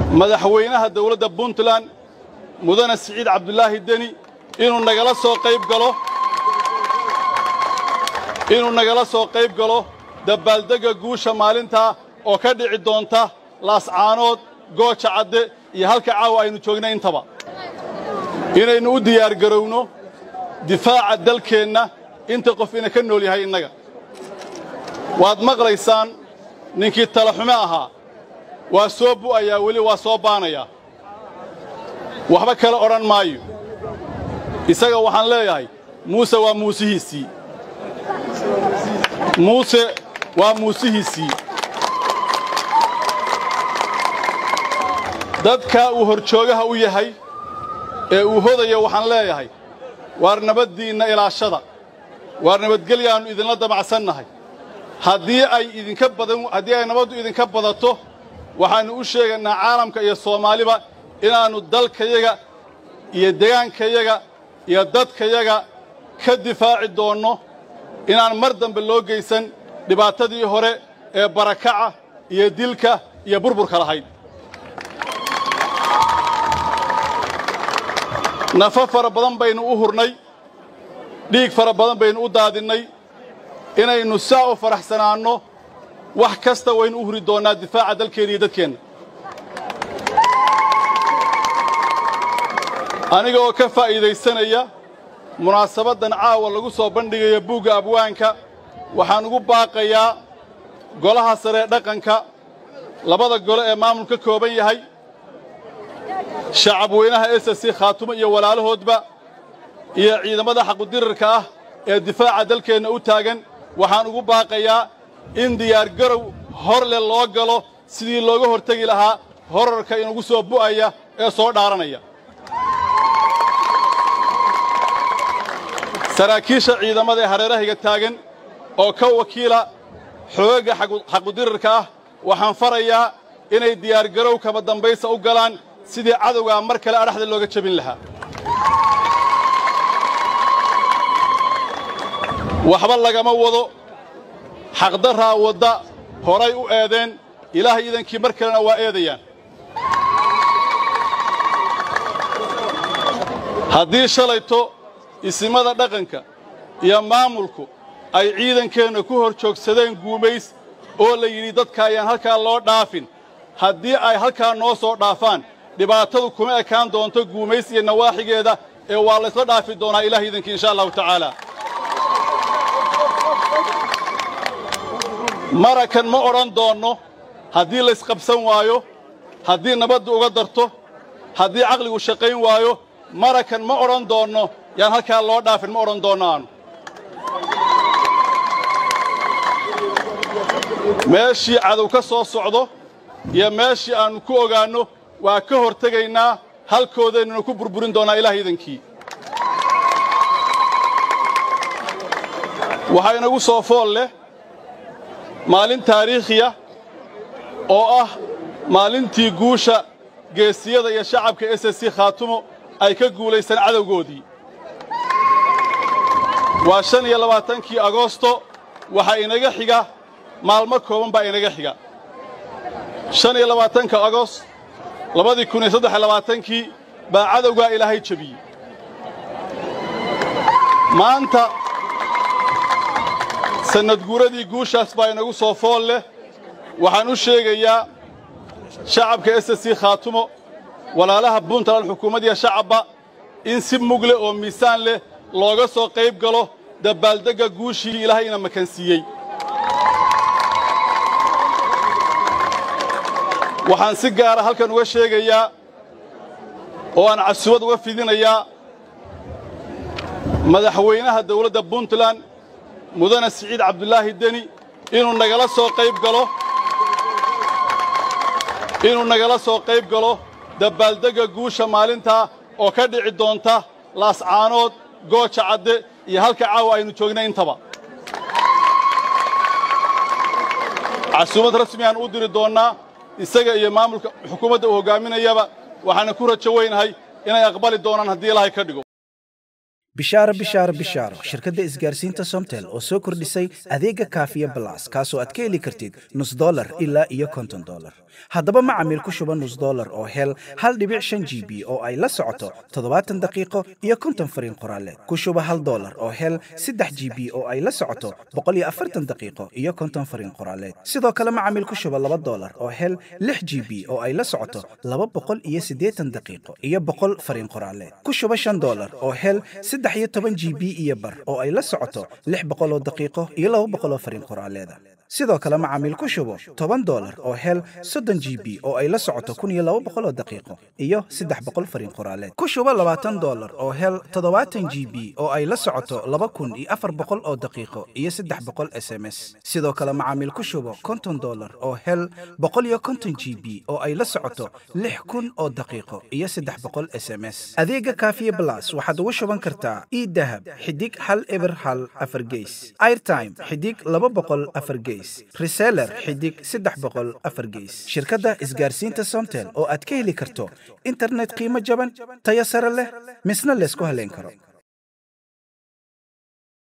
madaxweynaha dawladda puntland mudane siciid cabdulaahi deni inuu nagala soo qayb galo inuu nagala soo qayb galo dabaaldegga guusha maalintaa oo ka dhici doonta laascaanood gooja cadde iyo halka caawa aynu joogna intaba inaynu u diyaargarowno difaaca dalkeenna inta qof ina ka nool yahay innaga waad maqlaysaan ninkii talaxume ahaa waa soo bu'ayaa weli waa soo baanayaa waxba kale odhan maayo isaga waxaan leeyahay muuse waa muusihiisii muuse waa muusihiisii dadkaa uu horjoogaha u yahay ee uu hodaya waxaan leeyahay waar nabaddiinna ilaashada waar nabadgelyaannu idinla damacsannahay haddii ay idinka badan haddii ay nabaddu idinka badato waxaannu u sheegaynaa caalamka iyo soomaaliba inaannu dalkayaga iyo degaankayaga iyo dadkayaga ka difaaci doonno inaan mar dambe loo geysan dhibaatadii hore ee barakaca iyo dilka iyo burburka lahayd nafo fara badan baynu u hurnay dhiig fara badan baynu u daadinnay inaynu saa u faraxsanaanno wax kasta waynu u huri doonnaa difaaca dalkeenna iyo dadkeenna aniga oo ka faa'iidaysanaya munaasabaddan caawa lagu soo bandhigaya buugga abwaanka waxaan ugu baaqayaa golaha saree dhaqanka labada gole ee maamulka ka kooban yahay shacab weynaha s c khaatumo iyo walaalahoodba iyo ciidamada xaqudirarka ah ee difaaca dalkeenna u taagan waxaan ugu baaqayaa in diyaargarow hor leh loo galo sidii looga hortegi lahaa horarka inugu soo bu'aya ee soo dhaaranaya saraakiisha ciidamada ee hareerahiga taagan oo ka wakiila xoogagga xaqudirarka ah waxaan farayaa inay diyaargarow kama dambaysa u galaan sidii cadowgaa mar kale adhaxda looga jebin lahaa waxba lagama wado xaqdarraa wadda horay u eedeen ilaahay idankii mar kalena waa eedayaan haddii shalayto isimada dhaqanka iyo maamulku ay ciidankeenna ku hor joogsadeen guumays oo la yidhi dadka ayaan halkaa loo dhaafin haddii ay halkaa noo soo dhaafaan dhibaatadu kuma ekaan doonto guumays iyo nawaaxigeeda ee waa laysla dhaafi doonaa ilaah idankii insha allahu tacaala marakan ma odhan doonno haddii laysqabsan waayo haddii nabaddu uga darto haddii caqligu shaqayn waayo marakan ma odhan doonno yaan halkaa loo dhaafin ma odhan doonno aanu meeshii cadow ka soo socdo iyo meeshii aannu ku ogaanno waa ka hor tegaynaa halkoodaynuna ku burburin doonnaa ilaah idankii waxaa inagu soo fool leh maalin taariikhiya oo ah maalintii guusha geesiyada iyo shacabka s c khaatumo ay ka guulaysan cadowgoodii waa shan iyo labaatankii agoosto waxaa inaga xiga maalmo kooban baa inaga xiga shan iyo labaatanka agost labadii kun iyo saddex iyo labaatankii baa cadowgaa ilaahay jebiyey maanta sannadguuradii guushaas baa inagu soo fool leh waxaan u sheegayaa shacabka s c khaatumo walaalaha puntland xukuumaddiya shacabba in si mug leh oo miisaan leh looga soo qayb galo dabbaaldegga guushii ilaahayna makansiiyey waxaan si gaara halkan uga sheegayaa oo aan casuwad uga fidinayaa madaxweynaha dawladda puntland mudane siciid cabdulaahi deni inuu nagala soo qayb galo inuu nagala soo qayb galo dabbaaldegga guusha maalintaa oo ka dhici doonta laascaanood gooja cadde iyo halka caawa aynu joogna intaba casuumad rasmi aan u diri doonnaa isaga iyo maamulka xukuumadda uu hoggaaminayaba waxaana ku rajo weynahay inay aqbali doonaan haddii ilaahay ka dhigo bishaaro bishaaro bishaaro shirkadda isgaarsiinta somtel oo soo kordhisay adeega kaafiya balas kaasoo aad ka heli kartid nus dolar ilaa iyo konton dolar haddaba macamiil ku shuba nus dollar oo hel hal dhibic shan g b oo ay la socoto toddobaatan daqiiqo iyo konton fariin qoraaleed ku shuba hal dollar oo hel saddex g b oo ay la socoto boqol iyo afartan daqiiqo iyo konton fariin qoraaleed sidoo kale macamiil ku shuba laba dollar oo hel lix g b oo ay la socoto laba boqol iyo siddeetan daqiiqo iyo boqol fariin qoraaleed ku shuba shan dollar oo hel saddex iyo toban g b iyo bar oo ay la socoto lix boqol oo daqiiqo iyo laba boqol oo fariin qoraaleeda sidoo kale macaamiil ku shubo toban dollar oo hel soddon g b oo ay la socoto kun iyo laba boqol oo daqiiqo iyo saddex boqol fariin qoraaleed ku shubo labaatan dollar oo hel toddobaatan g b oo ay la socoto laba kun iyo afar boqol oo daqiiqo iyo saddex boqol s m s sidoo kale macaamiil ku shubo konton dollar oo hel boqol iyo konton g b oo ay la socoto lix kun oo daqiiqo iyo saddex boqol s m s adeega kaafiye blas waxaad ugu shuban kartaa idahab xidig hal eber hal afar geys airtime xidig laba boqol afar geys reseller xidig saddex boqol afar geys shirkadda isgaarsiinta somtel oo aad ka heli karto internet qiimo jaban tayo sare leh misna laysku haleyn karo